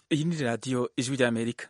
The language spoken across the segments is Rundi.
Iyi ni radiyo ijwi ry'Amerika.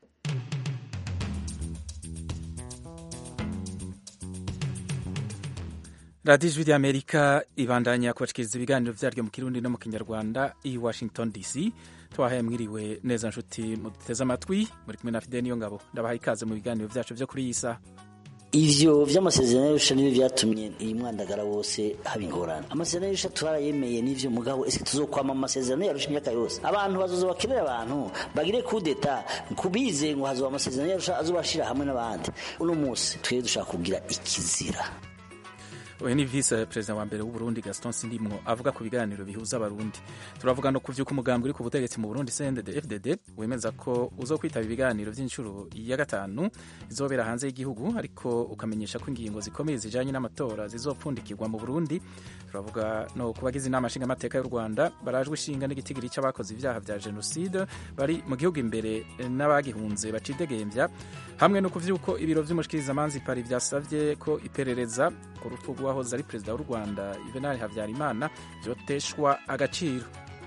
radiyo ijwi ry'Amerika ibandanya kubashikiriza ibiganiro vyaryo mu kirundi no mu kinyarwanda i Washington DC twahaye mwiriwe neza nshuti muduteze amatwi muri kumwe na Fidel Niyongabo ndabaha ikaze mu biganiro vyacu vyo kuri iyi saha ivyo vy'amasezerano y'arusha nivyo vyatumye iyi mwandagara wose haba ingorane amasezerano y'arusha turarayemeye n'ivyo mugabo ese tuzokwama mu masezerano y'arusha imyaka yose abantu bazoza bakenera abantu bagire kudeta kubize ngo hazoba amasezerano y'arusha azobashira hamwe n'abandi uno musi twebwe dushaka kugira ikizira uyu ni visi perezida wa mbere w'uburundi gaston sindimwo avuga ku biganiro bihuza abarundi turavuga no ku vy'uko umugambi uri ku butegetsi mu burundi cndd fdd wemeza ko uzokwitaba ibiganiro vy'inshuro ya gatanu izobera hanze y'igihugu ariko ukamenyesha ko ingingo zikomeye zijanye n'amatora zizopfundikirwa mu burundi turavuga no ku bagize inama nshingamateka y'u rwanda barajwe ishinga n'igitigiri c'abakoze ivyaha vya jenoside bari mu gihugu imbere n'abagihunze bacidegembya hamwe no ku vy'uko ibiro vy'umushikirizamanza pari vyasavye ko iperereza ku rupfu rw'uwahoze ari perezida w'u rwanda juvenal habyarimana vyoteshwa agaciro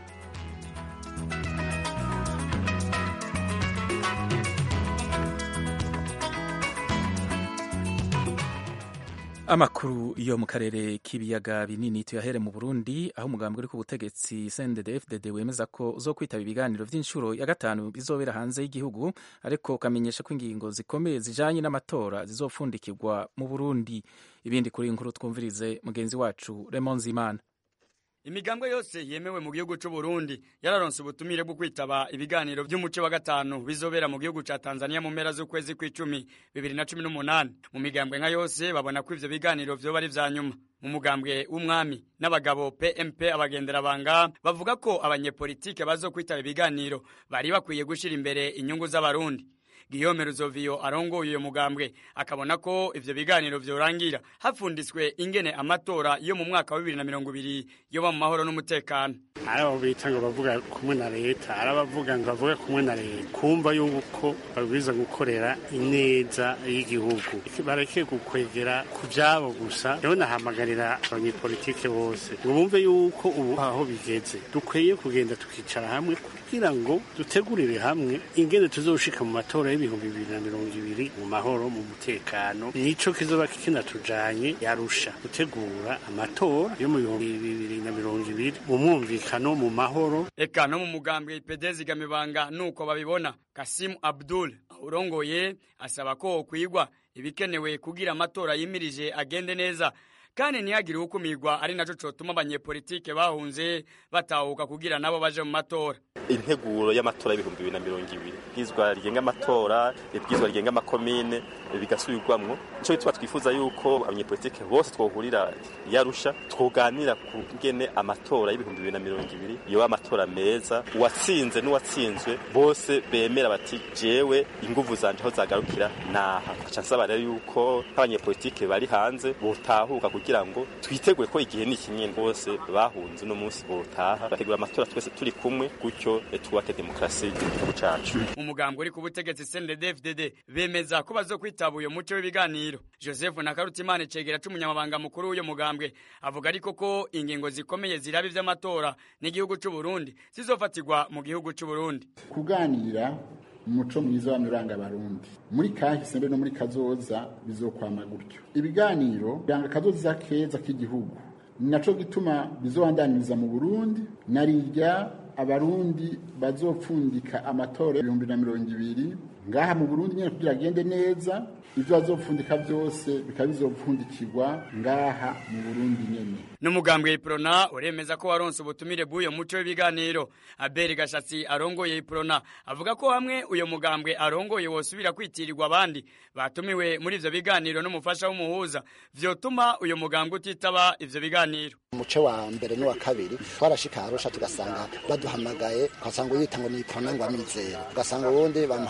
amakuru yo mu karere k'ibiyaga binini tuyahere mu burundi aho umugambi uri ku butegetsi cndd fdd wemeza ko uzokwitaba ibiganiro vy'inshuro ya gatanu bizobera hanze y'igihugu ariko ukamenyesha ko ingingo zikomeye zijanye n'amatora zizopfundikirwa mu burundi ibindi kuri inkuru twumvirize mugenzi wacu Raymond Zimana imigambwe yose yemewe mu gihugu c'u Burundi yararonse ubutumire bwo kwitaba ibiganiro vy'umuce wa gatanu bizobera mu gihugu ca Tanzania mu mpera z'ukwezi kw'icumi bibiri na cumi n'umunani mu migambwe nka yose babona ko ivyo biganiro vyoba ari vya nyuma mu mugambwe w'umwami n'abagabo PMP abagenderabanga bavuga ko abanyepolitike bazokwitaba ibiganiro bari bakwiye gushira imbere inyungu z'abarundi Guillaume Ruzoviyo arongoye uyo mugambwe akabona ko ivyo biganiro vyorangira hafunditswe ingene amatora yo mu mwaka wa bibiri na mirongo ibiri yoba mu mahoro n'umutekano hari abo bita ngo bavuga kumwe na leta hari abavuga ngo bavuga kumwe na leta kumva yuko babwiza gukorera ineza y'igihugu bareke gukwegera ku vyabo gusa rero nahamagarira abanyepolitike bose ngo bumve yuko ubu aho bigeze dukwiye kugenda tukicara hamwe kugira ngo dutegurire hamwe ingene tuzoshika mu matora y'ibihumbi bibiri na mirongo ibiri mu mahoro mu mutekano nico kizoba kinatujanye yarusha gutegura amatora yo mu bihumbi bibiri na mirongo ibiri mu mwumvikano mu mahoro eka no mu mugambwe ipedezi gamibanga nuko babibona kasimu abdul urongoye asaba ko kwigwa ibikenewe kugira amatora yimirije agende neza kandi ntihagire uwukumirwa ari naco cotuma abanyepolitike bahunze batahuka kugira nabo baje mu matora integuro y'amatora y'ibihumbi bibiri na mirongo ibiri ibwirizwa rigenga amatora ibwirizwa rigenga amakomine bigasubirwamwo nico bituma twifuza yuko abanyepolitike bose twohurira yarusha twoganira ku ngene amatora y'ibihumbi bibiri na mirongo ibiri yoba amatora meza uwatsinze n'uwatsinzwe bose bemera bati jewe inguvu zanje aho zagarukira naha nkaca nsaba rero yuko nk'abanyepolitike bari hanze botahuka kugira ngo twitegure ko igihe ni kinini bose bahunze uno munsi botaha bategura amatora twese turi kumwe gutyo twubake demokarasi igihugu cacu umugambwe uri ku butegetsi CNDD-FDD bemeza ko bazokwitaba uyo muco w'ibiganiro Joseph Nakarutimana cegera c'umunyamabanga mukuru w'uyo mugambwe avuga ariko ko ingingo zikomeye ziraba ivy'amatora n'igihugu c'u Burundi zizofatirwa mu gihugu c'u Burundi kuganira umuco mwiza w'amuranga abarundi muri kahise mbe no muri kazoza bizokwama gutyo ibiganiro biranga kazoza keza k'igihugu ni naco gituma bizobandaniriza mu burundi narirya abarundi bazopfundika amatora ibihumbi na mirongo ibiri ngaha mu burundi nyene kugira agende neza ivyo bazopfundika vyose bikaba bizopfundikirwa ngaha mu burundi nyene n'umugambwe iprona uremeza ko waronse ubutumire bw'uyo muco w'ibiganiro aberi gashatsi arongoye iprona avuga ko hamwe uyo mugambwe arongoye wosubira kwitirirwa abandi batumiwe muri ivyo biganiro n'umufasha w'umuhuza vyotuma uyo mugambwe utitaba ivyo biganiro umuce wa mbere n'uwa kabiri twarashika arusha tugasanga baduhamagaye ugasanga uyita ngo ni iprona ngo amizero ugasanga uwundi bamuhamagaye ngo ni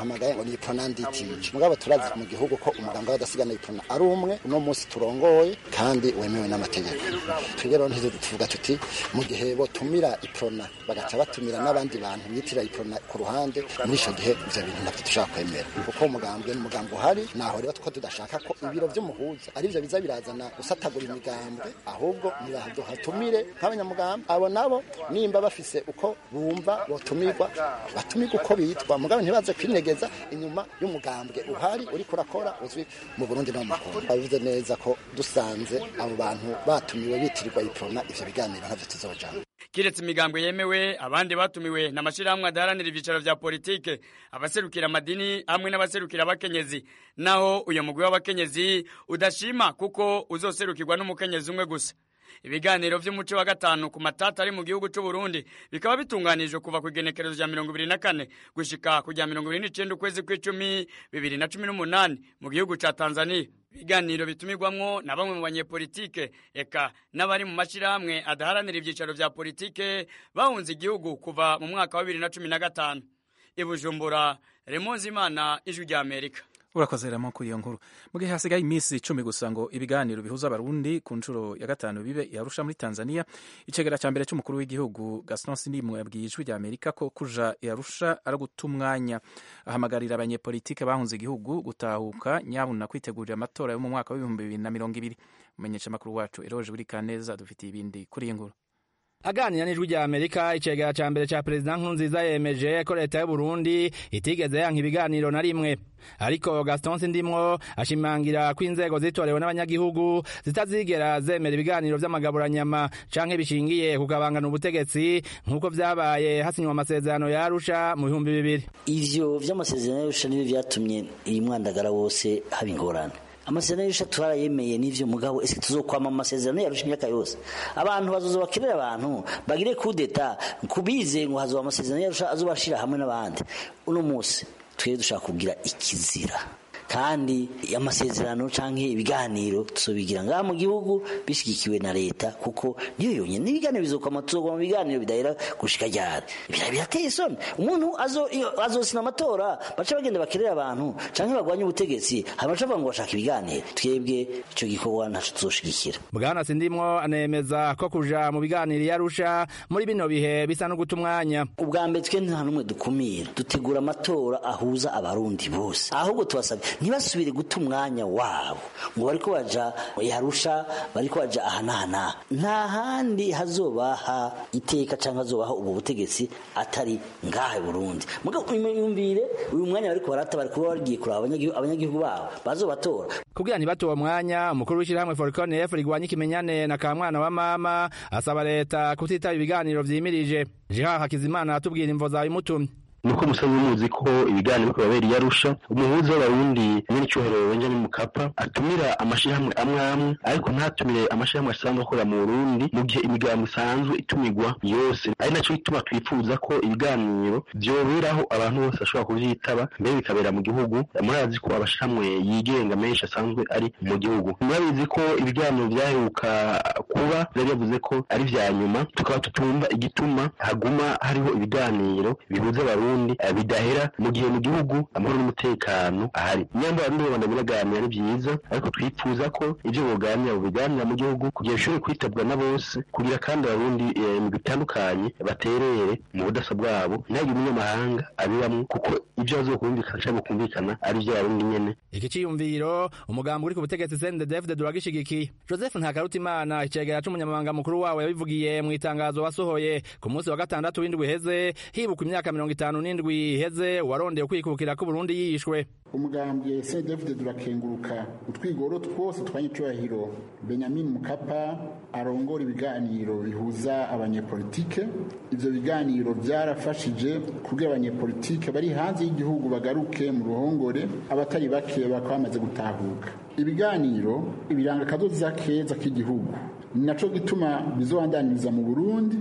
ni iprona nditije mugabo turazi mu gihugu ko umuganga w'adasigana iprona ari umwe uno munsi turongoye kandi wemewe n'amategeko twebwe rero ntizo tuvuga tuti mu gihe botumira iprona bagaca batumira n'abandi bantu bitira iprona ku ruhande muri ico gihe ivyo bintu navyo dushaka kwemera kuko umugambwe n'umugambi uhari naho rero two tudashaka ko ibiro vy'umuhuza ari vyo biza birazana gusatagura imigambwe ahubwo nibahatumire nk'abanyamugambi abo nabo nimba bafise uko bumva botumirwa batumirwa uko bitwa mugabo ntibaze kwinegeza inyuma y'umugambwe uhari uriko urakora uzwi mu Burundi no mu Kongo babivuze neza ko dusanze abo bantu batumiwe bitirirwa iprona ivyo biganiro ntavyo tuzojana kiretse imigambwe yemewe abandi batumiwe n'amashirahamwe adaharanira ivyicaro vya politike abaserukira amadini hamwe n'abaserukira abakenyezi naho uyo mugwi w'abakenyezi udashima kuko uzoserukirwa n'umukenyezi umwe gusa ibiganiro vy'umuco wa gatanu ku matata ari mu gihugu c'u Burundi bikaba bitunganijwe kuva ku igenekerezo rya mirongo ibiri na kane gushika ku rya mirongo ibiri n'icenda ukwezi kw'icumi bibiri na cumi n'umunani mu gihugu ca Tanzania ibiganiro bitumirwamwo na bamwe mu banyepolitike eka n'abari mu mashirahamwe adaharanira ivyicaro vya politike bahunze igihugu kuva mu mwaka wa bibiri na cumi na gatanu i Bujumbura Remonzi Imana ijwi rya Amerika urakoze ramo kuri iyo nkuru mu gihe hasigaye iminsi icumi gusa ngo ibiganiro bihuza abarundi ku nshuro ya gatanu bibe yarusha muri tanzania icegera cya mbere cy'umukuru w'igihugu gaston sindimwe yabwiye ijwi rya amerika ko kuja yarusha ari guta umwanya ahamagarira abanyepolitike bahunze igihugu gutahuka nyabuna kwitegurira amatora yo mu mwaka w'ibihumbi bibiri na mirongo ibiri umumenyesha amakuru wacu eroje buri kaneza dufitiye ibindi kuri iyi nkuru aganira n'ijwi rya amerika icegera ca mbere ca perezida nkurunziza yemeje ko leta y'uburundi itigeze yanka ibiganiro na rimwe ariko gaston sindimwo ashimangira ko inzego zitorewe n'abanyagihugu zitazigera zemera ibiganiro vy'amagaburanyama canke bishingiye kugabangana ubutegetsi nk'uko vyabaye hasinywa amasezerano ya arusha mu bihumbi bibiri ivyo vy'amasezerano ya arusha nivyo vyatumye iyi mwandagara wose haba ingorane amasezerano y'irusha turayemeye n'ivyo mugabo ese tuzokwama mu masezerano yarusha imyaka yose abantu bazoza bakenera abantu bagire kudeta kubize ngo hazoba amasezerano yarusha azobashira hamwe n'abandi uno munsi twebwe dushaka kugira ikizira kandi amasezerano canke ibiganiro tuzobigira ngaha mu gihugu bishigikiwe na leta kuko niyo yonyene n'ibiganiro bizokwama tuzogwa mu biganiro bidahera gushika ryari birateye isoni umuntu azosina amatora baca bagenda bakerera abantu canke bagwanye ubutegetsi hama baca bavuga ngo bashaka ibiganiro twebwe ico gikorwa ntaco tuzoshigikira bwana sindimwo anemeza ko kuja mu biganiro yarusha muri bino bihe bisa no guta umwanya ubwa mbere twe nta n'umwe dukumira dutegura amatora ahuza abarundi bose ahubwo tubasabye ntibasubire guta umwanya wabo ngo bariko baja yarusha bariko baja aha n'aha n'aha nta handi hazobaha iteka cyangwa hazobaha ubwo butegetsi atari ngaha i burundi yumvire uyu mwanya bariko barata bari kuba bagiye kuraba abanyagihugu babo bazobatora kugira ntibate uwo mwanya umukuru w'ishyirahamwe forikone efu rigwanya ikimenyane na ka mwana wa mama asaba leta kutitaba ibiganiro vyimirije jeha hakizimana atubwira imvo zawe imutumye nuko musanzwe muzi ko ibiganiro biriko birabera yarusha umuhuza w'abarundi nyene icyubahiro benjamin mukapa atumira amashirahamwe amwe amwe ariko ntatumire amashirahamwe asanzwe akorera mu burundi mu gihe imigambo isanzwe itumirwa yose ari naco gituma twifuza ko ibiganiro vyoberaho abantu bose bashobora kuvyitaba mbere bikabera mu gihugu murazi ko amashirahamwe yigenga menshi asanzwe ari mu gihugu murabizi ko ibiganiro vyaheruka kuba vyari yavuze ko ari vya nyuma tukaba tutumva igituma haguma hariho ibiganiro bihuza abarundi Burundi bidahera mu gihe mu gihugu amahoro n'umutekano ahari nyamba bamwe babona biraganira ni byiza ariko twifuza ko ibyo boganira biganira mu gihugu kugira bishobore kwitabwa na bose kugira kandi abarundi mu bitandukanye baterere mu budasa bwabo ntihagire umunyamahanga abibamwo kuko ibyo bazokumvikana cyangwa kumvikana ari iby'abarundi nyene iki ciyumviro umugambi uri ku butegetsi CNDD-FDD uragishigikiye Joseph Ntakarutimana icegera c'umunyamabanga mukuru wawe yabivugiye mu itangazo wasohoye ku munsi wa gatandatu w'indwi heze hibuka imyaka mirongo itanu n'indwi iheze warondeye kwikukira ko Burundi yishwe umugambwe CNDD durakenguruka utwigoro twose twanyicubahiro Benjamin Mukapa arongora ibiganiro bihuza abanyepolitike ivyo biganiro byarafashije kugira abanyepolitike bari hanze y'igihugu bagaruke mu ruhongore abatari bake bakaba bamaze gutahuka ibiganiro ibiranga akazoza keza k'igihugu ni naco gituma bizobandaniriza mu Burundi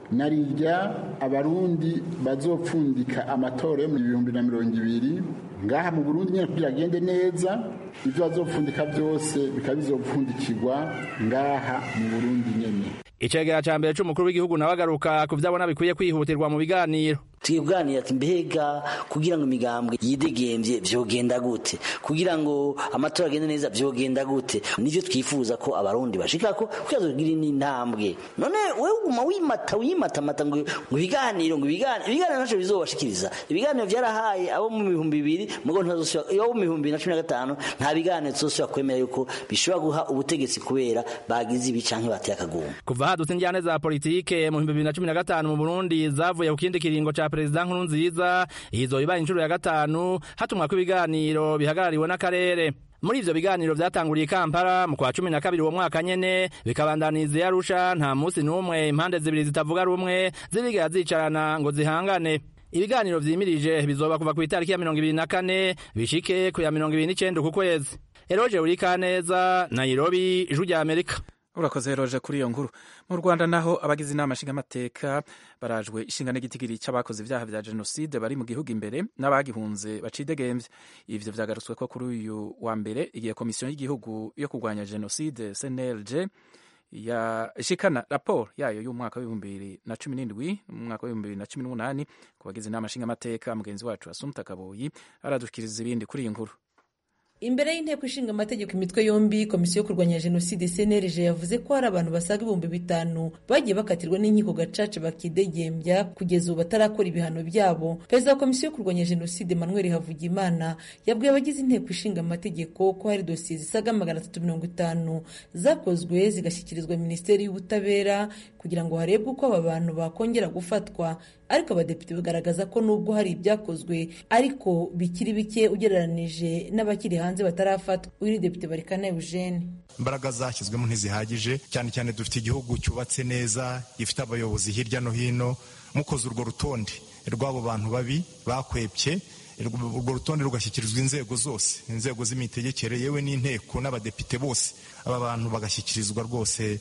narirya abarundi bazopfundika amatora yo mu bihumbi na mirongo ibiri ngaha mu burundi nyine kugira agende neza ibyo bazopfundika byose bikaba bizopfundikirwa ngaha mu burundi nyene icegera ca mbere c'umukuru w'igihugu nawe agaruka ku vyabona bikwiye kwihutirwa mu biganiro tugiye kuganira ati mbega kugira ngo imigambwe yidegemvye vyogenda gute kugira ngo amatora agende neza vyogenda gute nivyo twifuza ko abarundi bashikako kugira tugire n'intambwe none wewe uguma wimata wimatamata ngo ngo ibiganiro ngo ibiganiro ibiganiro ntaco bizobashikiriza ibiganiro vyarahaye abo mu bihumbi bibiri mugo ntazosubira abo mu bihumbi bibiri na cumi na gatanu nta biganiro tuzosubira kwemera yuko bishobora guha ubutegetsi kubera bagize ibi canke bateye akaguma kuva hadutse injyane za politike mu bihumbi bibiri na cumi na gatanu mu burundi zavuye ku kindi kiringo ca perezida nkurunziza izo ibaye inshuro ya gatanu hatumwa ko ibiganiro bihagarariwe n'akarere muri ivyo biganiro vyatanguriye kampala mu kwa cumi na kabiri uwo mwaka nyene bikabandaniza iyo arusha nta musi n'umwe impande zibiri zitavuga rumwe zirigera zicarana ngo zihangane ibiganiro vyimirije bizoba kuva ku itariki ya mirongo ibiri na kane bishike ku ya mirongo ibiri n'icenda ku kwezi eroje urikaneza nairobi ijwi rya amerika urakoze roje kuri iyo nkuru mu rwanda naho abagize inama nshingamateka barajwe ishinga n'igitigiri cy'abakoze ibyaha bya jenoside bari mu gihugu imbere n'abagihunze bacidegembye ivyo vyagarutswe ko kuri uyu wa mbere igihe komisiyo y'igihugu yo kurwanya jenoside cnlg yashikana raporo yayo y'umwaka w'ibihumbi bibiri na cumi n'indwi n'umwaka w'ibihumbi bibiri na cumi n'umunani ku bagize inama nshingamateka mugenzi wacu asumta kaboyi aradushikiriza ibindi kuri iyi nkuru imbere y'inteko ishinga amategeko imitwe yombi komisiyo yo kurwanya jenoside cnlg yavuze ko hari abantu basaga ibihumbi bitanu bagiye bakatirwa n'inkiko gacaca bakidegembya kugeza ubu batarakora ibihano byabo perezida wa komisiyo yo kurwanya jenoside manuel havugimana yabwiye abagize inteko ishinga amategeko ko hari dosiye zisaga magana atatu mirongo itanu zakozwe zigashyikirizwa minisiteri y'ubutabera kugira ngo harebwe uko aba bantu bakongera gufatwa ariko abadepite bagaragaza ko nubwo hari ibyakozwe ariko bikiri bike ugereranije n'abakiri hanze batarafatwa uyu ni depite barikana eugene imbaraga zashyizwemo ntizihagije cyane cyane dufite igihugu cyubatse neza gifite abayobozi hirya no hino mukoze urwo rutonde rw'abo bantu babi bakwepye urwo rutonde rugashyikirizwa inzego zose inzego z'imitegekere yewe n'inteko n'abadepite bose aba bantu bagashyikirizwa rwose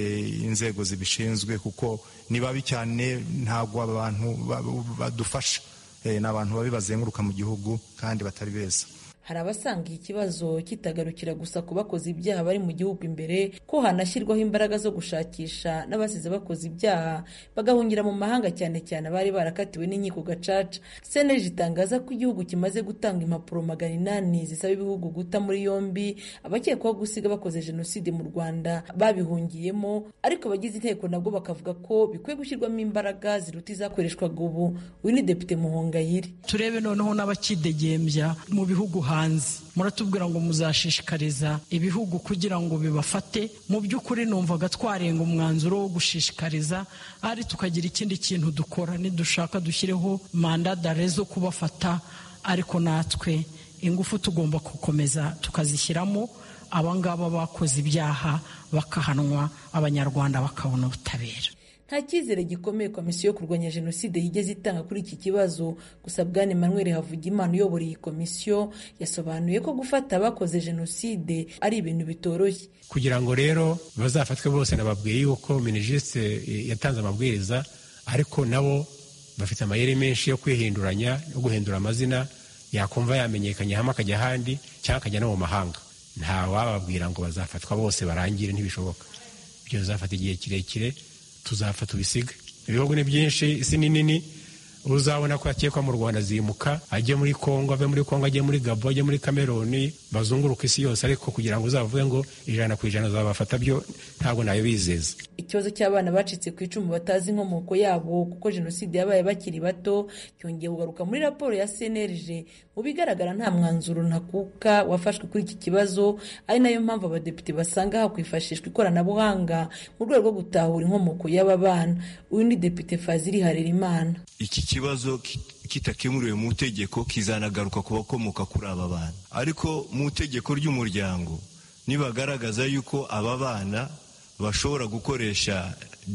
inzego zibishinzwe kuko ni babi cyane ntabwo abantu badufasha ni abantu babi bazenguruka mu gihugu kandi batari beza hari abasanga iki kibazo kitagarukira gusa ku bakoze ibyaha bari mu gihugu imbere ko hanashyirwaho imbaraga zo gushakisha n'abasize bakoze ibyaha bagahungira mu mahanga cyane cyane abari barakatiwe n'inkiko gacaca cnlg itangaza ko igihugu kimaze gutanga impapuro magana inani zisaba ibihugu guta muri yombi abakekwaho gusiga bakoze jenoside mu rwanda babihungiyemo ariko abagize inteko nabwo bakavuga ko bikwiye gushyirwamo imbaraga ziruta izakoreshwaga ubu uyu ni depite muhongayire turebe noneho n'abakidegembya mu bihugu hanze muratubwira ngo muzashishikariza ibihugu kugira ngo bibafate mu by'ukuri numvaga twarenga umwanzuro wo gushishikariza ari tukagira ikindi kintu dukora nidushaka dushyireho manda dare zo kubafata ariko natwe ingufu tugomba gukomeza tukazishyiramo abangaba bakoze ibyaha bakahanwa abanyarwanda bakabona ubutabera nta cyizere gikomeye komisiyo yo kurwanya jenoside yigeze itanga kuri iki kibazo gusa bwana emmanuel havugimana uyobora iyi komisiyo yasobanuye ko gufata abakoze jenoside ari ibintu bitoroshye kugira ngo rero bazafatwe bose nababwiye yuko minijisite yatanze amabwiriza ariko nabo bafite amayeri menshi yo kwihinduranya no guhindura amazina yakumva yamenyekanye hamwe akajya ahandi cyangwa akajya no mu mahanga nta wababwira ngo bazafatwa bose barangire ntibishoboka ibyo bizafata igihe kirekire tuzapfa tubisiga ibihugu ni byinshi isi ni nini uzabona ko yakekwa mu rwanda zimuka ajye muri kongo ave muri kongo ajye muri gabo ajye muri kameruni bazunguruka isi yose ariko kugira ngo uzavuge ngo ijana ku ijana uzabafata byo ntabwo nayo bizeza ikibazo cy'abana bacitse ku icumu batazi inkomoko yabo kuko jenoside yabaye bakiri bato cyongeye kugaruka muri raporo ya cnlg mu bigaragara nta mwanzuro ntakuka wafashwe kuri iki kibazo ari nayo mpamvu abadepite basanga hakwifashishwa ikoranabuhanga mu rwego rwo gutahura inkomoko y'aba bana uyu ni depite fazili harerimana iki kibazo kitakemuriwe mu itegeko kizanagaruka ku bakomoka kuri aba bana ariko mu itegeko ry'umuryango nibagaragaza yuko aba bana bashobora gukoresha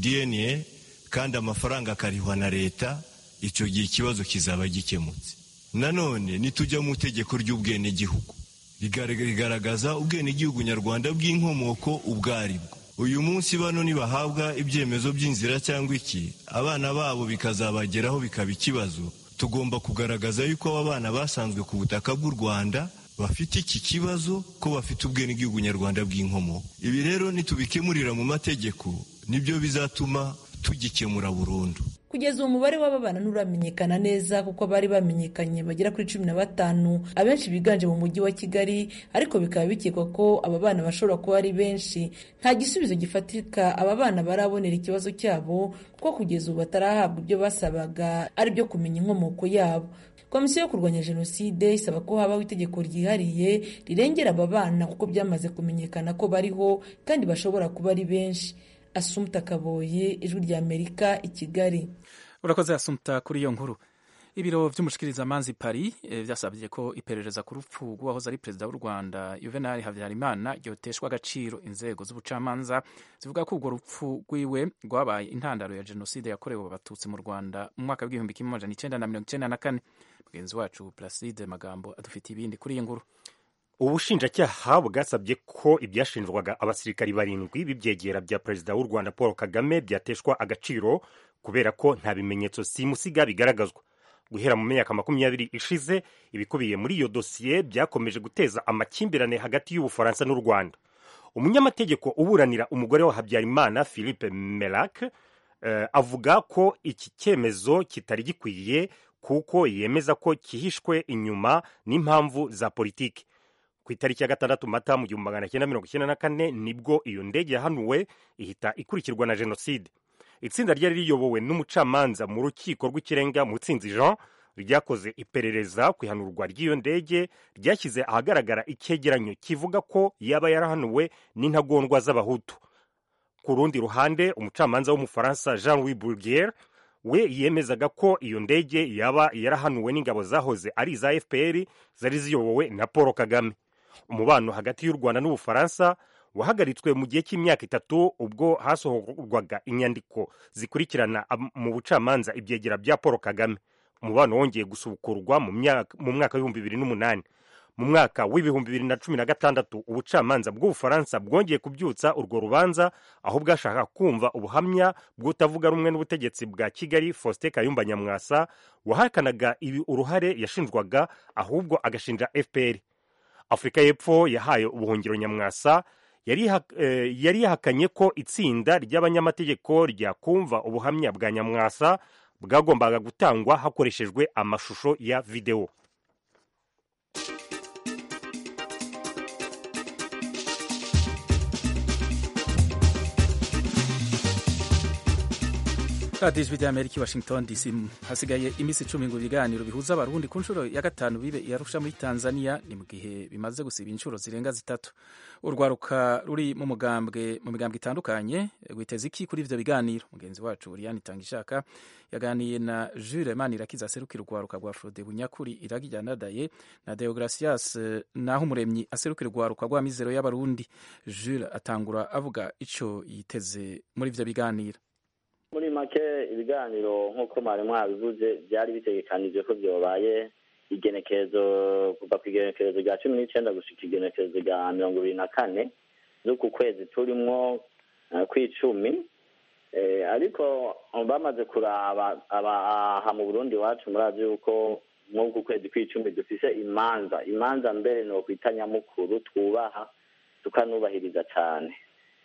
dna kandi amafaranga akarihwa na leta icyo gihe ikibazo kizaba gikemutse nanone nitujya mu itegeko ry'ubwenegihugu rigaragaza ubwenegihugu nyarwanda bw'inkomoko ubwo aribwo uyu munsi bano nibahabwa ibyemezo by'inzira cyangwa iki abana babo bikazabageraho bikaba ikibazo tugomba kugaragaza yuko aba bana basanzwe ku butaka bw'u rwanda bafite iki kibazo ko bafite ubwenegihugu nyarwanda bw'inkomoko ibi rero nitubikemurira mu mategeko nibyo bizatuma tugikemura burundu kugeza uwo mubare w'ababana nturamenyekana neza kuko abari bamenyekanye bagera kuri cumi na batanu abenshi biganje mu mujyi wa kigali ariko bikaba bikekwa ko aba bana bashobora kuba ari benshi nta gisubizo gifatika aba bana barabonera ikibazo cyabo kuko kugeza ubu batarahabwa ibyo basabaga ari byo kumenya inkomoko yabo komisiyo yo kurwanya jenoside isaba ko habaho itegeko ryihariye rirengera aba bana kuko byamaze kumenyekana ko bariho kandi bashobora kuba ari benshi asumta kaboye ijwi rya amerika i kigali urakoze asumta kuri iyo nkuru ibiro by'umushikirizamanza paris byasabye ko iperereza ku rupfu rw'uwahoze ari perezida w'u rwanda juvenal habyarimana ryoteshwa agaciro inzego z'ubucamanza zivuga ko urwo rupfu rwiwe rwabaye intandaro ya jenoside yakorewe abatutsi mu rwanda mu mwaka w'igihumbi kimwe amajana icyenda na mirongo icyenda na kane mugenzi wacu placide magambo adufitiye ibindi kuri iyi nkuru ubushinjacyaha bwasabye ko ibyashinjwaga abasirikari barindwi b'ibyegera bya perezida w'u rwanda paul kagame byateshwa agaciro kubera ko nta bimenyetso simusiga bigaragazwa guhera mu myaka makumyabiri ishize ibikubiye muri iyo dosiye byakomeje guteza amakimbirane hagati y'ubufaransa n'u rwanda umunyamategeko uburanira umugore wa habyarimana philippe melac uh, avuga ko iki cyemezo kitari gikwiye kuko yemeza ko kihishwe inyuma n'impamvu za politiki ku itariki ya gatandatu mata mu gihumbi magana cyenda mirongo icyenda na kane nibwo iyo ndege yahanuwe ihita ikurikirwa na jenoside itsinda ryari riyobowe n'umucamanza mu rukiko rw'ikirenga mutsinzi jean ryakoze iperereza ku ihanurwa ry'iyo ndege ryashyize ahagaragara icyegeranyo kivuga ko yaba yarahanuwe n'intagondwa z'abahutu ku rundi ruhande umucamanza w'umufaransa jean louis bourgier we yemezaga ko iyo ndege yaba yarahanuwe n'ingabo zahoze ari iza fpr zari ziyobowe na paul kagame umubano hagati y'u rwanda n'ubufaransa wahagaritswe mu gihe cy'imyaka itatu ubwo hasohorwaga inyandiko zikurikirana mu bucamanza ibyegera bya paul kagame umubano wongeye gusubukurwa mu mwaka w'ibihumbi bibiri n'umunani mu mwaka w'ibihumbi bibiri na cumi na gatandatu ubucamanza bw'ubufaransa bwongeye kubyutsa urwo rubanza aho bwashaka kumva ubuhamya bw'utavuga rumwe n'ubutegetsi bwa kigali faustin kayumba nyamwasa wahakanaga ibi uruhare yashinjwaga ahubwo agashinja fpr afurika y'epfo yahaye ubuhungiro nyamwasa yari yahakanye ko itsinda ry'abanyamategeko ryakumva ubuhamya bwa nyamwasa bwagombaga gutangwa hakoreshejwe amashusho ya videwo radiyo ijwi ry'amerika i washington dc hasigaye iminsi icumi ngo ibiganiro bihuza abarundi ku nshuro ya gatanu bibe iyarusha muri tanzania ni mu gihe bimaze gusiba inshuro zirenga zitatu urwaruka ruri mu mugambwe mu migambwe itandukanye rwiteze iki kuri ivyo biganiro mugenzi wacu Oriane Tangishaka yaganiye na Jules Manirakiza aserukira urwaruka rwa Frode Bunyakuri iragi rya Nadaye na Deogracias naho umuremyi aserukira urwaruka rwa Mizero y'abarundi Jules atangura avuga ico yiteze muri ivyo biganiro muri make ibiganiro nk'uko mwari mwabivuze byari bitegekanije ko byobaye igenekerezo kuva ku igenekerezo rya cumi n'icyenda gushika igenekerezo rya mirongo ibiri na kane z'uku kwezi turimwo kw'icumi ariko bamaze kuraba aha mu burundi iwacu murazi yuko nk'uku kwezi kw'icumi dufise imanza imanza mbere ni ukwita nyamukuru twubaha tukanubahiriza cyane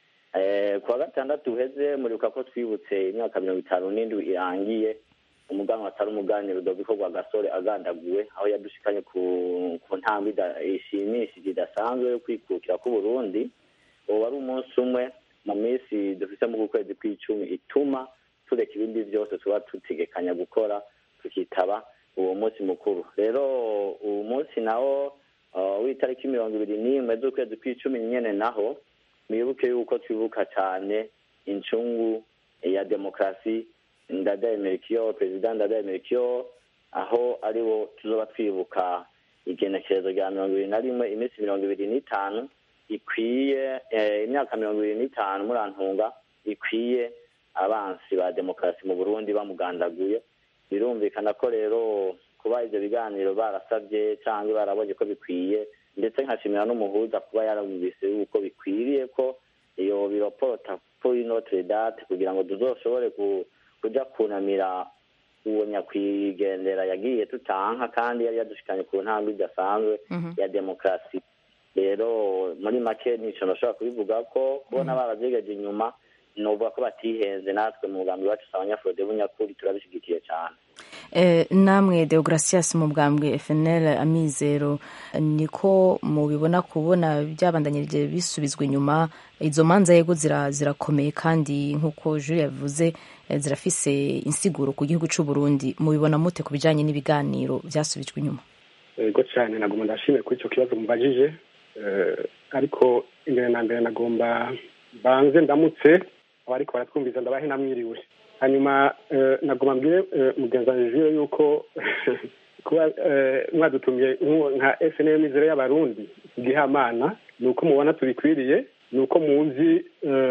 kuwa gatandatu uheze muribuka ko twibutse imyaka mirongo itanu n'indwi irangiye umuganwa atari umuganiro rudoviko rwa gasore agandaguwe aho yadushikanye ku ntambwe ishimishije idasanzwe yo kwikukira k'uburundi uwo wari umunsi umwe mu minsi dufite mu kwezi kw'icumi ituma tureka ibindi byose tuba tutegekanya gukora tukitaba uwo munsi mukuru rero uwo munsi nawo w'itariki mirongo ibiri n'imwe z'ukwezi kw'icumi nyene naho mwibuke yuko twibuka cyane incungu ya demokarasi ndadaye merikiyo perezida ndadaye merikiyo aho ariwo tuzoba twibuka igenekerezo rya mirongo ibiri na rimwe iminsi mirongo ibiri n'itanu ikwiye imyaka mirongo ibiri n'itanu murantunga ikwiye abansi ba demokarasi mu burundi bamugandaguye birumvikana ko rero kuba ibyo biganiro barasabye cyangwa barabonye ko bikwiye ndetse nkashimira n'umuhuza kuba yarabumvise yuko bikwiriye ko iyo biropota kuri notre date kugira ngo tuzoshobore kuja kunamira uwo nyakwigendera yagiye tutanka kandi yari yadushikanye ku ntambwe idasanzwe ya demokarasi rero muri make nico nashobora kubivuga ko kubona baravyegeje inyuma novuga ko batihenze natwe mu mugambi wacu abanyafurode bunyakuri turabishyigikiye cyane namwe deogratias mu bwambwe fnl amizero niko mubibona kubona byabandanyirije bisubizwa inyuma izo manza yego zirakomeye kandi nk'uko juri yavuze zirafise insiguro ku gihugu cy'u Burundi mubibona mute ku bijyanye n'ibiganiro byasubijwe inyuma yego cyane nagomba ndashimire kuri icyo kibazo mubajije ariko imbere na mbere nagomba banze ndamutse abariko baratwumviza ndabahe namwiriwe hanyuma nagomba mbwire mugenzi wanjye jure yuko kuba mwadutumye nka snm mizero y'abarundi igihamana ni uko mubona tubikwiriye ni uko muzi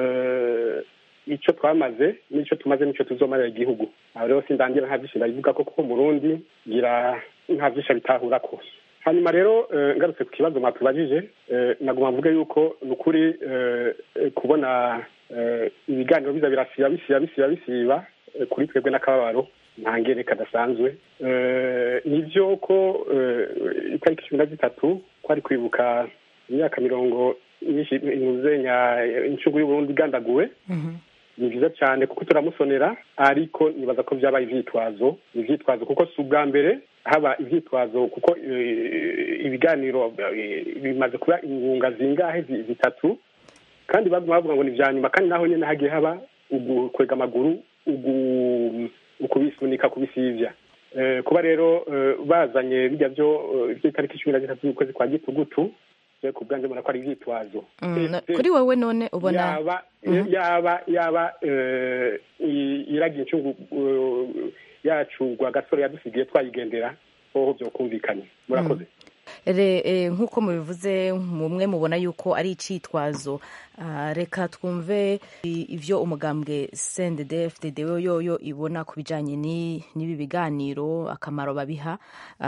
icyo twamaze n'icyo tumaze n'icyo tuzomarira igihugu aho rero sindangira nta byinshi ndabivuga ko kuko murundi ngira nta byinshi abitahura ko hanyuma rero ngarutse ku kibazo mwatubajije nagomba mvuge yuko ni ukuri kubona ibiganiro biza birasiba bisiba bisiba bisiba kuri twebwe n'akababaro nta ngere kadasanzwe nibyo ko itariki cumi na zitatu twari kwibuka imyaka mirongo myinshi inuzenya incungu y'uburundi igandaguwe ni byiza cyane kuko turamusonera ariko nibaza ko byabaye ivyitwazo ni ivyitwazo kuko si ubwa mbere haba ivyitwazo kuko ibiganiro bimaze kuba ingunga zingahe zitatu kandi baguma bavuga ngo ni vya nyuma kandi naho nyene hagiye haba ugukwega amaguru ukubisunika kubisivya kuba rero bazanye bijya byo itariki cumi na zitatu z'ukwezi kwa gitugutu ku bwanjye mbona ko ari ivyitwazo kuri wowe none ubona yaba yaba yaba iragiye incungu yacu rwa gasore yadusigiye twayigendera hoho byokumvikanye murakoze nk'uko mubivuze mumwe mubona yuko ari icitwazo reka twumve ibyo umugambwe sendede fdd yoyo ibona ku bijyanye n'ibi biganiro akamaro babiha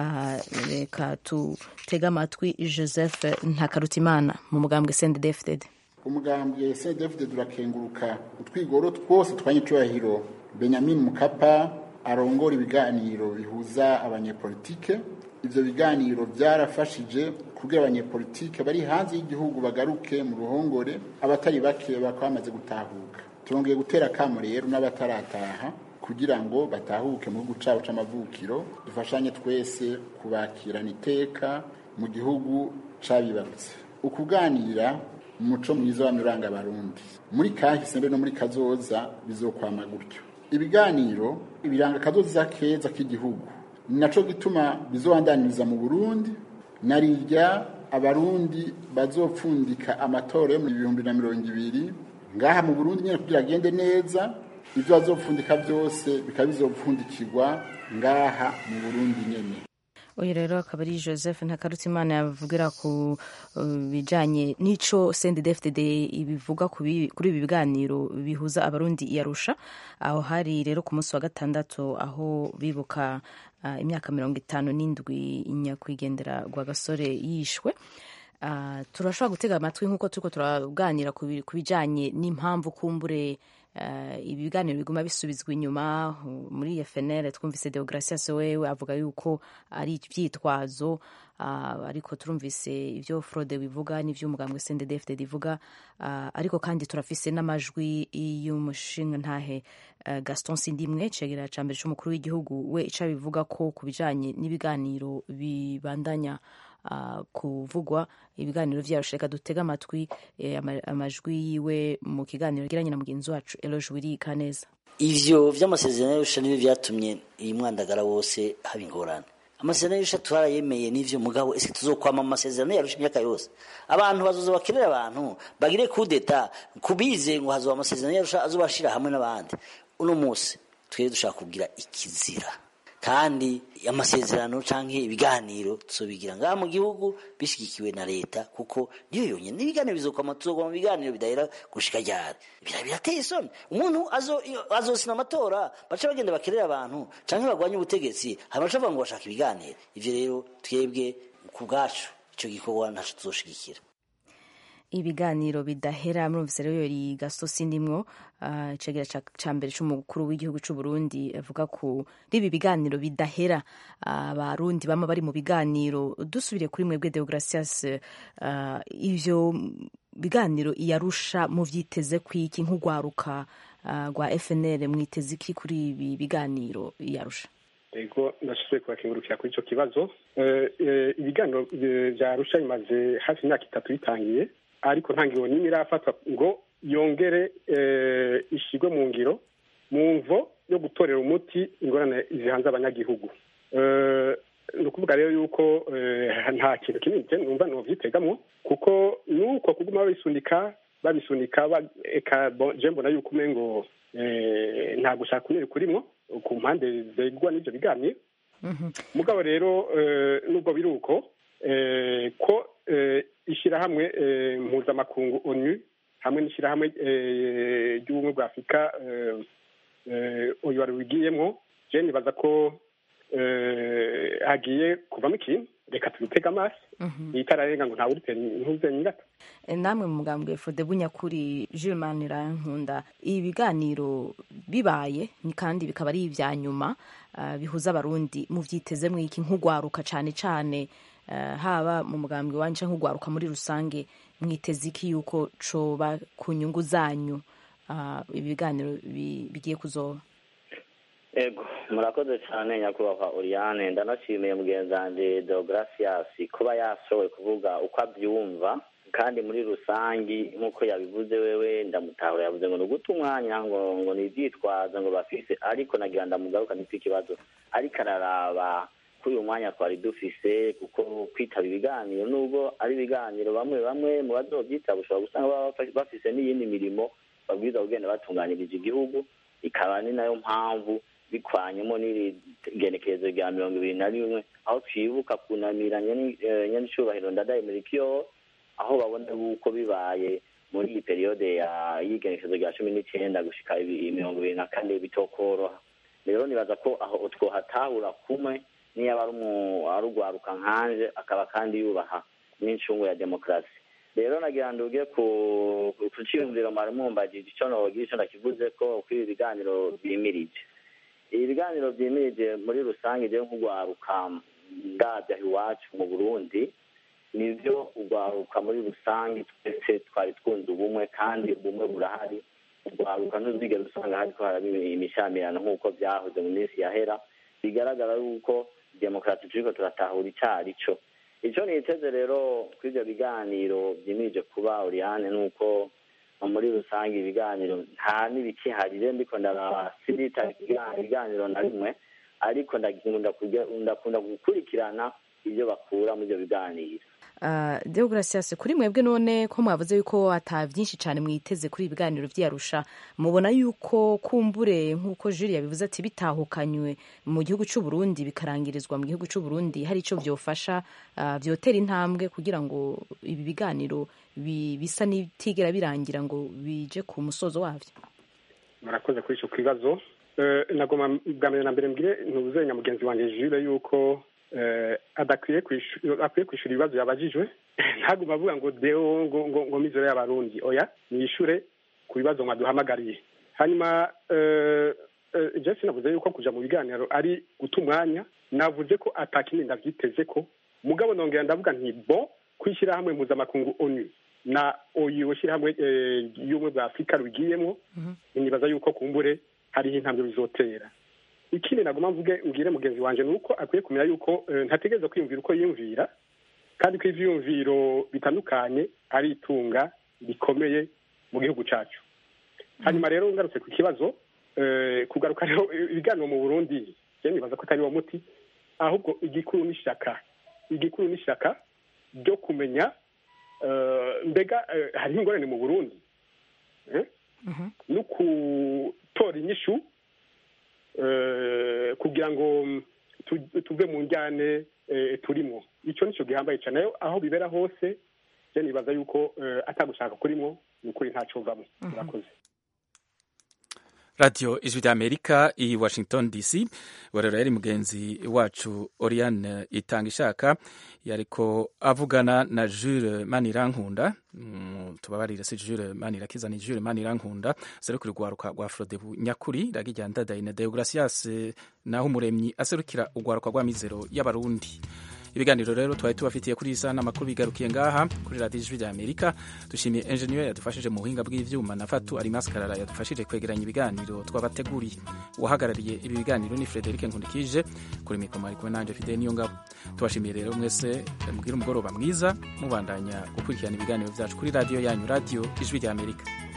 reka tutege amatwi joseph ntakarutimana mu mugambwe sendede fdd umugambwe sendede fdd urakenguruka utwigoro twose twanyicubahiro benyamin mukapa arongora ibiganiro bihuza abanyepolitike ibyo biganiro byarafashije kugira abanyepolitike bari hanze y'igihugu bagaruke mu ruhongore abatari bake bakaba bamaze gutahuka turongeye gutera akamo rero n'abatarataha kugira ngo batahuke mu gihugu cyabo cy'amavukiro dufashanye twese kubakirana iteka mu gihugu cyabibarutse ukuganira umuco mwiza w'amiranga abarundi muri kahise mbe no muri kazoza bizokwama gutyo ibiganiro ibiranga akazoza keza k'igihugu ni nacyo gituma bizobandaniriza mu burundi narirya abarundi bazopfundika amatora yo mu bihumbi na mirongo ibiri ngaha mu burundi nyine kugira agende neza ibyo bazopfundika byose bikaba bizopfundikirwa ngaha mu burundi nyine uyu rero akaba ari joseph ntakarutimana yavugira ku bijyanye n'icyo sendedefded ibivuga kuri ibi biganiro bihuza abarundi iyarusha aho hari rero ku munsi wa gatandatu aho bibuka imyaka mirongo itanu n'indwi nyakwigendera rwa gasore yishwe turashobora gutega amatwi nk'uko turi turaganira ku bijyanye n'impamvu kumbure ibi biganiro biguma bisubizwa inyuma muri fnl twumvise deogratias wewe avuga yuko ari ibyitwazo ariko turumvise ibyo frode bivuga n'ibyo umugambwe sendedefd ivuga ariko kandi turafise n'amajwi y'umushinga ntahe gaston sindimwe cegera ca mbere c'umukuru w'igihugu we ico bivuga ko ku bijanye n'ibiganiro bibandanya kuvugwa ibiganiro vyarusha reka dutega amatwi amajwi yiwe mu kiganiro yagiranye na mugenzi wacu eloge wirika neza ivyo vy'amasezerano y'arusha nibyo vyatumye iyi mwandagara wose haba ingorane amasezerano y'arusha turarayemeye n'ivyo mugabo ese tuzokwama mu masezerano y'arusha imyaka yose abantu bazoza bakenera abantu bagire kudeta kubize ngo hazoba amasezerano y'arusha azobashira hamwe n'abandi uno munsi twere dushaka kugira ikizira kandi amasezerano canke ibiganiro tuzobigira ngaha mu gihugu bishigikiwe na leta kuko niyo yonyene n'ibiganiro bizokwama tuzogwa mu biganiro bidahera gushika ryari bira birateye isoni umuntu azosina amatora baca bagenda bakerera abantu canke bagwanye ubutegetsi hama baca bavuga ngo bashaka ibiganiro ivyo rero twebwe ku bwacu ico gikorwa ntaco tuzoshigikira ibiganiro bidahera murumvise rero yori gaso sindimwo uh, icegera ca mbere c'umukuru w'igihugu c'u Burundi avuga ko ribi biganiro bidahera abarundi uh, bama bari mu biganiro dusubire kuri mwebwe Deogracias uh, ivyo biganiro iyarusha muvyiteze kwiki nk'ugwaruka rwa FNL mwiteze iki kuri ibi biganiro iyarusha ego ndashoboye kubakengurukira kuri icyo kibazo ibiganiro bya arusha bimaze hafi imyaka itatu bitangiye ariko nta ngiro n'imwe irafatwa ngo yongere ishyirwe mu ngiro mu mvo yo gutorera umuti ingorane zihanze abanyagihugu ni ukuvuga rero yuko nta kintu kinini numva ntubyitegamwo kuko nuko kuguma babisunika babisunika eka je mbona yuko umengo nta gushaka kunini kurimwo ku mpande zegwa n'ibyo biganiro mugabo rero nubwo biri uko ko ishyirahamwe mpuzamakungu onu hamwe n'ishyirahamwe ry'ubumwe bwa afurika uyu wari wigiyemo je nibaza ko hagiye kuvamo ikintu reka tubitege amaso itararenga ngo ntawe urutera intuze nyingata namwe mu mugambwe fode bunyakuri jules manirankunda ibi biganiro bibaye kandi bikaba ari ibya nyuma bihuza abarundi muvyitezemwo iki nk'ugwaruka cane cane haba mu mugambwe wanje nk'ugwaruka muri rusange mwiteze iki yuko coba ku nyungu zanyu ibi biganiro bigiye kuzoba ego murakoze cyane nyakubahwa Oriane ndanashimiye mugenzi wanjye Deogratias kuba yashoboye kuvuga uko abyumva kandi muri rusangi nk'uko yabivuze wewe ndamutahura yavuze ngo ni uguta umwanya ngo ngo ni ibyitwazo ngo bafise ariko nagira ndamugaruka nitwe ikibazo ariko araraba kuri uyu mwanya twari dufise kuko kwitaba ibiganiro nubwo ari ibiganiro bamwe bamwe mu bazobyitaba ushobora gusanga baba bafise n'iyindi mirimo babwiza kugenda batunganiriza igihugu ikaba ni nayo mpamvu bikwanyemo n'iri genekerezo rya mirongo ibiri na rimwe aho twibuka kunamira nyanicubahiro ndadaye muri kiyo aho babona yuko bibaye muri iyi periyode y'igenekerezo rya cumi n'icyenda gushika mirongo ibiri na kane bitokoroha rero nibaza ko aho twohatahura kumwe niyo aba ari urwaruka nkanje akaba kandi yubaha n'incungu ya demokarasi rero nagira ngo uge ku cyiyumviro mwari mumbagije icyo nogira icyo ndakivuze ko kuri ibi biganiro byimirije ibi biganiro byimirije muri rusange rero nk'urwaruka ndabya iwacu mu burundi nibyo urwaruka muri rusange twese twari twunze ubumwe kandi ubumwe burahari urwaruka ntuzigere usanga hariko haraba imishyamirano nk'uko byahoze mu minsi yahera bigaragara yuko demokarasi turiko turatahura icari co icyo niteze rero kuri ibyo biganiro byimirije kuba Oriane ni uko muri rusange ibiganiro nta n'ibikiharire ndiko ndaraba sindita ibiganiro na rimwe ariko ndakunda gukurikirana ibyo bakura muri ibyo biganiro deogratias kuri mwebwe none ko mwavuze yuko ata byinshi cyane mwiteze kuri ibi biganiro byiyarusha mubona yuko kumbure nk'uko juri yabivuze ati bitahukanywe mu gihugu cy'u Burundi bikarangirizwa mu gihugu cy'u Burundi hari icyo byofasha byotera intambwe kugira ngo ibi biganiro bisa n'ibitigera birangira ngo bije ku musozo wabyo murakoze kuri icyo kibazo nagoma bwa mbere na mbere mbwire ntuzenya mugenzi wanjye jure yuko adakwiye kwishyura ibibazo yabajijwe ntaguma avuga ngo deo ngo ngo ngo mizero y'abarundi oya niyishure ku bibazo mwaduhamagariye hanyuma jesi navuze yuko kuja mu biganiro ari guta umwanya navuze ko atakindi ndavyiteze ko mugabo nongera ndavuga nti bo kwishyira hamwe mpuzamakungu onu na oyu shyirahamwe y'ubumwe bwa afurika rubigiyemo nibaza yuko kumbure hariho intambwe bizotera ikindi naguma mvuge mbwire mugenzi wanje ni uko akwiye kumenya yuko ntategereza kwiyumvira uko yiyumvira kandi ko ivyiyumviro bitandukanye ari itunga rikomeye mu gihugu cacu hanyuma rero ngarutse ku kibazo kugaruka rero ibiganiro mu burundi je nibaza ko atari wo muti ahubwo igikuru n'ishaka igikuru n'ishaka ryo kumenya mbega hariho ingorane mu burundi no gutora inyishu kugira ngo tuve mu njyane turimo icyo nicyo gihambaye cyane aho bibera hose je nibaza yuko atagushaka kurimo ni ukuri ntacyo vamo murakoze radiyo ijwi ry'amerika i washington dc rero yari mugenzi wacu oriane itanga ishaka yariko avugana na jules manirankunda tubabarire si jules manirakiza ni jules manirankunda aserukira urwaruka rwa frodebu nyakuri ragijya ndadaye na deogratias naho umuremyi aserukira urwaruka rwa mizero y'abarundi ibiganiro rero twari tubafitiye kuri iyi saha n'amakuru bigarukiye ngaha kuri radiyo ijwi rya amerika dushimiye enjeniyeri yadufashije mu buhinga bw'ivyuma na fatu ari maskarara yadufashije kwegeranya ibiganiro twabateguriye uwahagarariye ibi biganiro ni frederic nkundikije kuri mikoro ari kumwe nanje fide niyo ngabo tubashimiye rero mwese mugire umugoroba mwiza mubandanya gukurikirana ibiganiro byacu kuri radiyo yanyu radiyo ijwi rya amerika